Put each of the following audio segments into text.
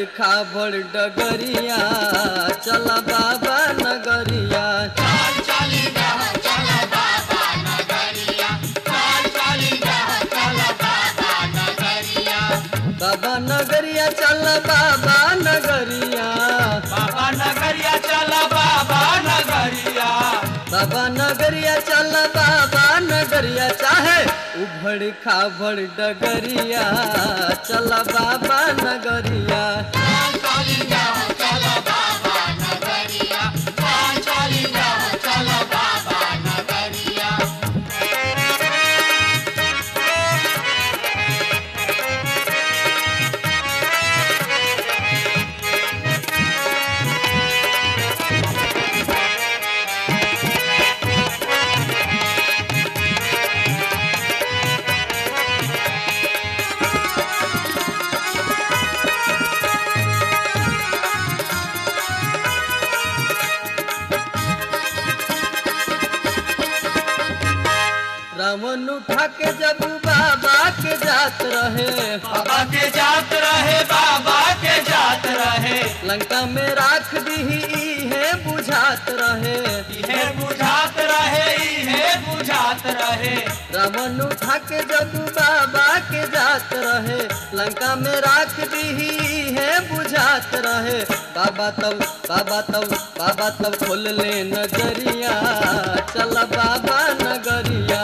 उभड़ खाबड़ डगरिया चल बाबा नगरिया बाबा नगरिया चल बाबा नगरिया बाबा नगरिया चला बाबा नगरिया बाबा नगरिया चल बाबा नगरिया चाहे उभड़ खाबड़ डगरिया चल बाबा नगरिया रावण उठा के जब बाबा के जात रहे बाबा के जात रहे बाबा के जात रहे लंका में राख दी है बुझात रहे इहे बुझात रहे इहे बुझात रहे रावण उठा के जब बाबा के जात रहे लंका में राख दी है बुझात रहे बाबा तब बाबा तब बाबा तब खोल ले नजरिया चल बाबा नगरिया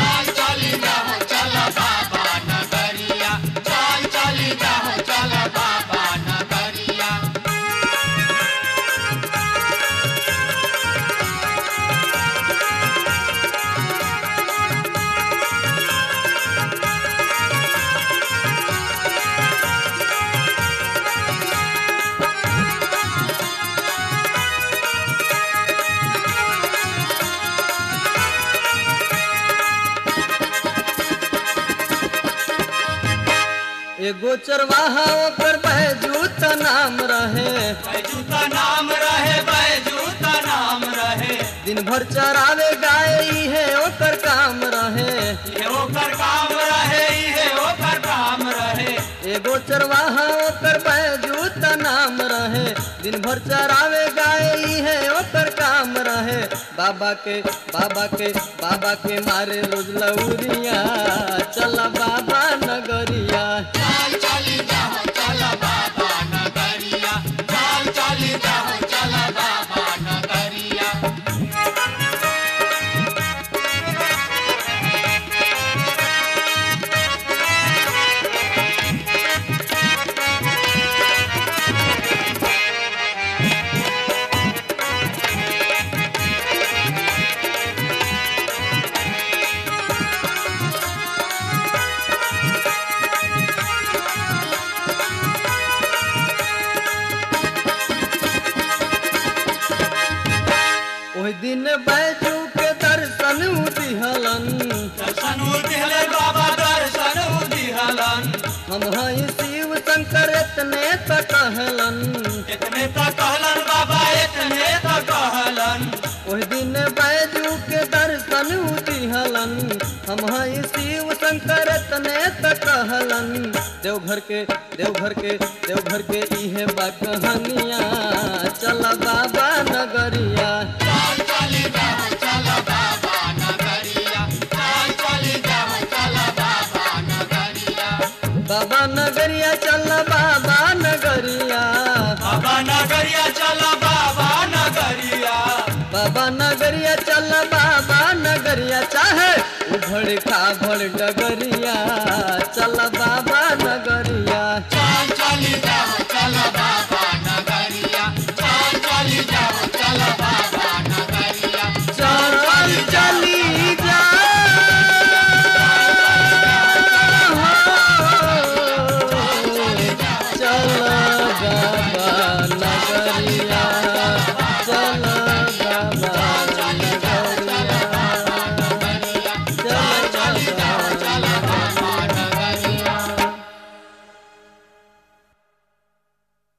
एगो चरवाहा ओकर बैजूत नाम रहे बैजू का नाम रहे बैजू का नाम रहे दिन भर चरावे गाय है ओकर काम रहे इहे ओकर काम रहे इहे ओकर काम रहे एगो चरवाहा ओकर बैजूत नाम रहे दिन भर चरावे गाय है ओकर काम रहे बाबा के बाबा के बाबा के मारे रोज लौरिया चल बाबा नगरिया ओहि दिन बैजू के दर्शन दिहलन दर्शन दिहले बाबा दर्शन दिहलन हम हई शिव शंकर इतने त कहलन इतने तो कहलन बाबा इतने तो कहलन ओहि दिन बैजू के दर्शन दिहलन हम हई शिव शंकर इतने त कहलन देवघर के देवघर के देवघर के इहे बा कहानिया चल बाबा नगरिया बाबा नगरिया चल बाबा नगरिया बाबा नगरिया चला बाबा नगरिया बाबा नगरिया चल बाबा नगरिया चाहे उभड़ खाभड़ डगरिया चल